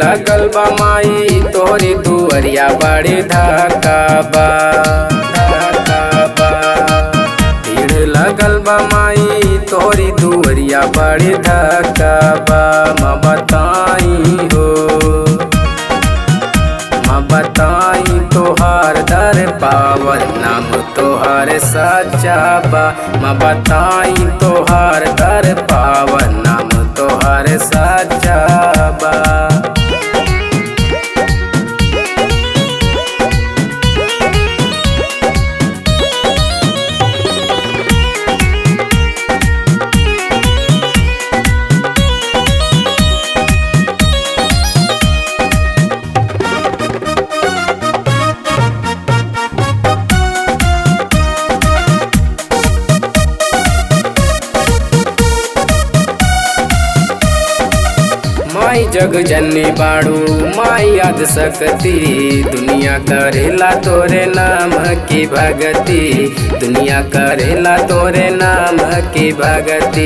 लगल बा माई तोहरी दुअरिया बड़ी धक्का बा धक्का बा भीड़ लगल बा माई तोहरी दुअरिया बड़ी धक्का बा माँ बताई हो माँ बताई तोहार दर पावन नाम तोहार सच्चा बा माँ बताई तोहार दर पावन नाम तोहार सच्चा बा माई जग जननी बाड़ू माई याद सकती दुनिया करेला तोरे नाम की भगती दुनिया करेला तोरे नाम की भगती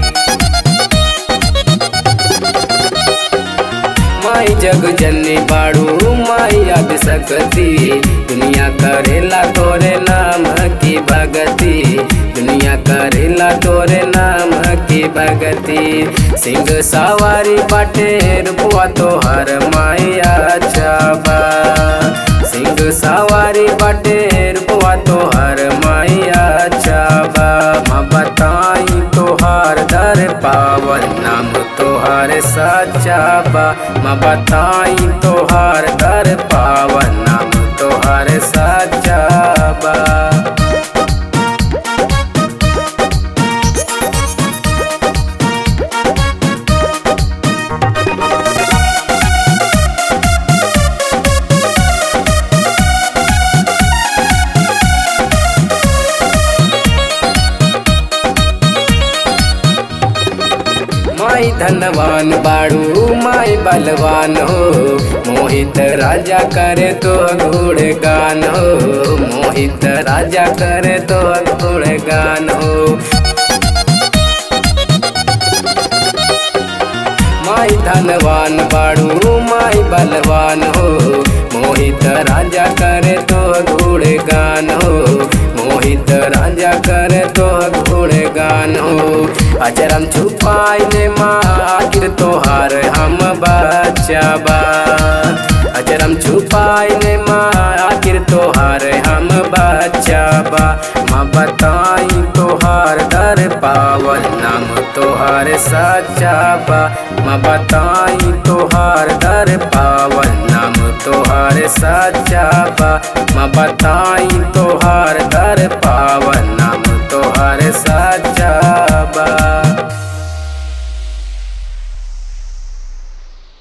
माई जग जननी बाड़ू माई याद सकती दुनिया करेला तोरे नाम की भगती दुनिया करेला तोरे नाम की भगती सिंह सवारी बाटे रुपवा तोहर माया चाबा सिंह सवारी बाटे रुपवा तोहर माया चाबा माँ बताई तोहार दर पावन नाम तोहार सच्चा बा माँ बताई तोहार दर पावन नाम तोहार सच्चा बा माई धनवान बाड़ू माई बलवान हो मोहित राजा करे तो गुड़ गान हो मोहित राजा करे तो गुड़ गान हो माई धनवान बाड़ू माई बलवान हो मोहित राजा करे तो गुड़ गान हो मोहित राजा करे तो गुड़ गान हो अजरम छुपाई ले माँ आखिर तोहार हम बचाबा अजरम छुपाई ले माँ आखिर तोहार हम बचाबा माँ बताई तोहार दर पावन नाम तोहार सच्चा बा माँ बताई तोहार दर पावन नाम तोहार सच्चा बा माँ बताई